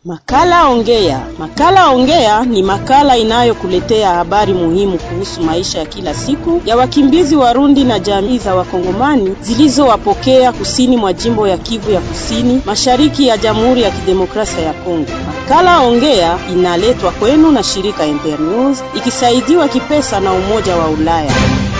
Makala Ongea. Makala Ongea ni makala inayokuletea habari muhimu kuhusu maisha ya kila siku ya wakimbizi Warundi na jamii za Wakongomani zilizowapokea kusini mwa jimbo ya Kivu ya Kusini, mashariki ya Jamhuri ya Kidemokrasia ya Kongo. Makala Ongea inaletwa kwenu na shirika Internews ikisaidiwa kipesa na Umoja wa Ulaya.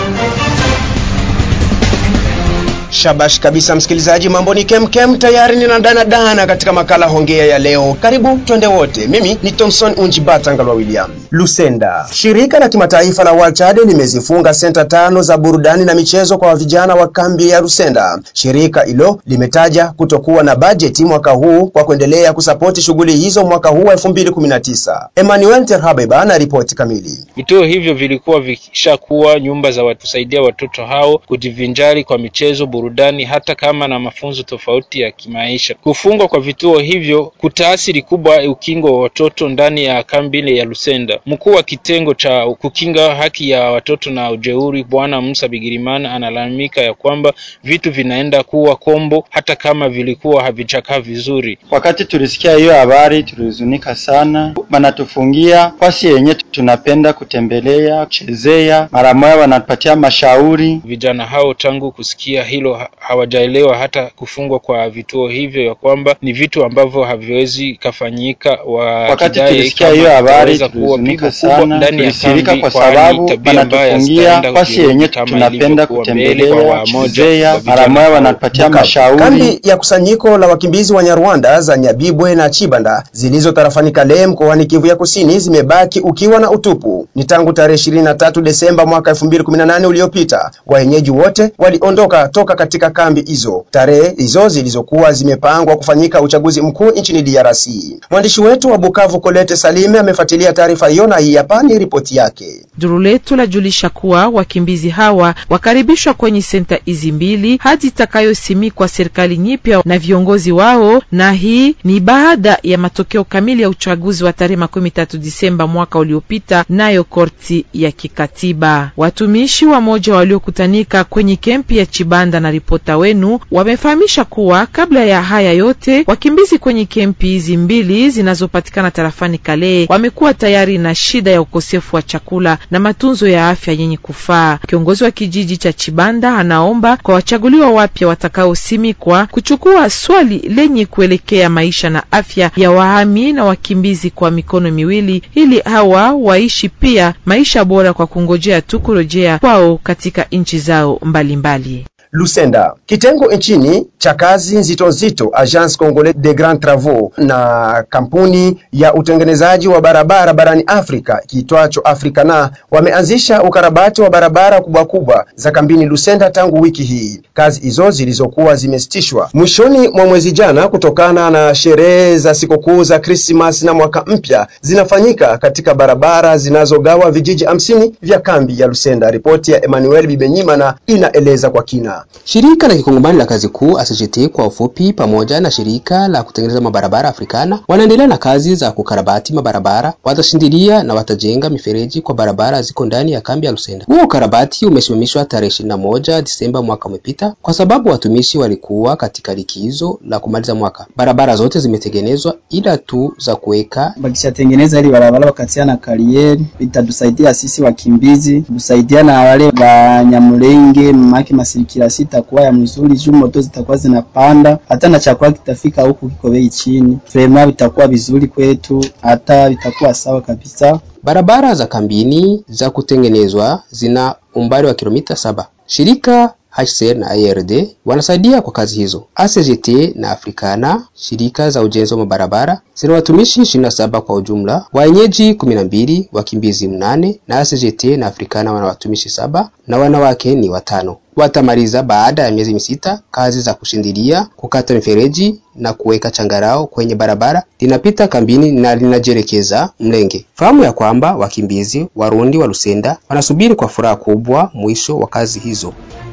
Shabash kabisa msikilizaji, mambo ni kemkem, tayari nina dana dana katika makala hongea ya leo. Karibu twende wote. Mimi ni Thomson Unjibata Ngalwa William. Lusenda, shirika la kimataifa la World Child limezifunga senta tano za burudani na michezo kwa vijana wa kambi ya Lusenda. Shirika hilo limetaja kutokuwa na bajeti mwaka huu kwa kuendelea kusapoti shughuli hizo mwaka huu wa 2019. Emmanuel Terhabeba na ripoti kamili. Vituo hivyo vilikuwa vishakuwa nyumba za watusaidia watoto hao kujivinjari kwa michezo burudani hata kama na mafunzo tofauti ya kimaisha. Kufungwa kwa vituo hivyo kutaathiri kubwa ukingo wa watoto ndani ya kambi ile ya Lusenda. Mkuu wa kitengo cha kukinga haki ya watoto na ujeuri, Bwana Musa Bigirimana, analalamika ya kwamba vitu vinaenda kuwa kombo hata kama vilikuwa havichakaa vizuri. Wakati tulisikia hiyo habari tulihuzunika sana, wanatufungia fasi yenye tunapenda kutembelea, kuchezea, mara moja wanatupatia mashauri. Vijana hao tangu kusikia hilo hawajaelewa hata kufungwa kwa vituo hivyo ya kwamba ni vitu ambavyo haviwezi kafanyika. Wakati tulisikia hiyo habari tulihuzunika sana, tulisirika kwa sababu wanatufungia fasi yenye tunapenda kutembelea, kuchezea, mara moja wanatupatia mashauri. Kambi ya kusanyiko la wakimbizi wa Nyarwanda za Nyabibwe na Chibanda zilizo tarafani Kale mkoani Kivu ya Kusini zimebaki ukiwa na utupu. Ni tangu tarehe 23 Desemba mwaka 2018 uliopita, wenyeji wote waliondoka toka katika kambi hizo. Tarehe hizo zilizokuwa zimepangwa kufanyika uchaguzi mkuu nchini DRC. Mwandishi wetu wa Bukavu Kolete Salime amefuatilia taarifa hiyo na hii hapa ni ripoti yake. Duru letu lajulisha kuwa wakimbizi hawa wakaribishwa kwenye senta hizi mbili hadi itakayosimikwa serikali nyipya na viongozi wao, na hii ni baada ya matokeo kamili ya uchaguzi wa tarehe makumi tatu Disemba mwaka uliopita, nayo korti ya kikatiba. Watumishi wa moja waliokutanika kwenye kempi ya Chibanda na ripota wenu wamefahamisha kuwa kabla ya haya yote wakimbizi kwenye kempi hizi mbili zinazopatikana tarafani Kale wamekuwa tayari na shida ya ukosefu wa chakula na matunzo ya afya yenye kufaa. Kiongozi wa kijiji cha Chibanda anaomba kwa wachaguliwa wapya watakaosimikwa kuchukua swali lenye kuelekea maisha na afya ya wahami na wakimbizi kwa mikono miwili, ili hawa waishi pia maisha bora kwa kungojea tu kurejea kwao katika nchi zao mbalimbali mbali. Lusenda. Kitengo nchini cha kazi nzito nzito Agence Congolais de Grands Travaux na kampuni ya utengenezaji wa barabara barani Afrika kiitwacho Africana wameanzisha ukarabati wa barabara kubwa kubwa za kambini Lusenda tangu wiki hii. Kazi hizo zilizokuwa zimesitishwa mwishoni mwa mwezi jana kutokana na sherehe za sikukuu za Krismas na mwaka mpya zinafanyika katika barabara zinazogawa vijiji hamsini vya kambi ya Lusenda. Ripoti ya Emmanuel Bibenyimana inaeleza kwa kina. Shirika la kikongomani la kazi kuu ACGT kwa ufupi, pamoja na shirika la kutengeneza mabarabara Afrikana wanaendelea na kazi za kukarabati mabarabara. Watashindilia na watajenga mifereji kwa barabara ziko ndani ya kambi ya Lusenda. Huo ukarabati umesimamishwa tarehe 21 Disemba mwaka umepita kwa sababu watumishi walikuwa katika likizo la kumaliza mwaka. Barabara zote zimetengenezwa ila tu za kuweka. Bakishatengeneza ili barabara wakatia na karieri, itatusaidia sisi wakimbizi, tusaidia na wale Banyamulenge mamake masirikira sitakuwa ya mzuri juu moto zitakuwa zinapanda, hata na chakula kitafika huku kiko bei chini. Vrema vitakuwa vizuri kwetu, hata vitakuwa sawa kabisa. Barabara za kambini za kutengenezwa zina umbali wa kilomita saba. Shirika HCR na IRD wanasaidia kwa kazi hizo. ACGT na Afrikana, shirika za ujenzi wa mabarabara, zina watumishi 27 kwa ujumla, wenyeji 12, wakimbizi mnane, na ACGT na Afrikana wana watumishi saba na wanawake ni watano. Watamaliza baada ya miezi misita kazi za kushindilia, kukata mifereji na kuweka changarao kwenye barabara linapita kambini na linajielekeza Mlenge. Fahamu ya kwamba wakimbizi Warundi wa Lusenda wanasubiri kwa furaha kubwa mwisho wa kazi hizo.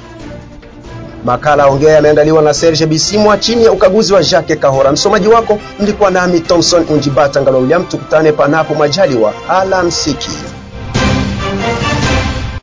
Makala Ongea yameandaliwa na Serge Bisimwa chini ya ukaguzi wa Jacques Kahora. Msomaji wako mlikuwa nami Thomson Unjibata Ngalo William. Tukutane panapo majaliwa. Alamsiki.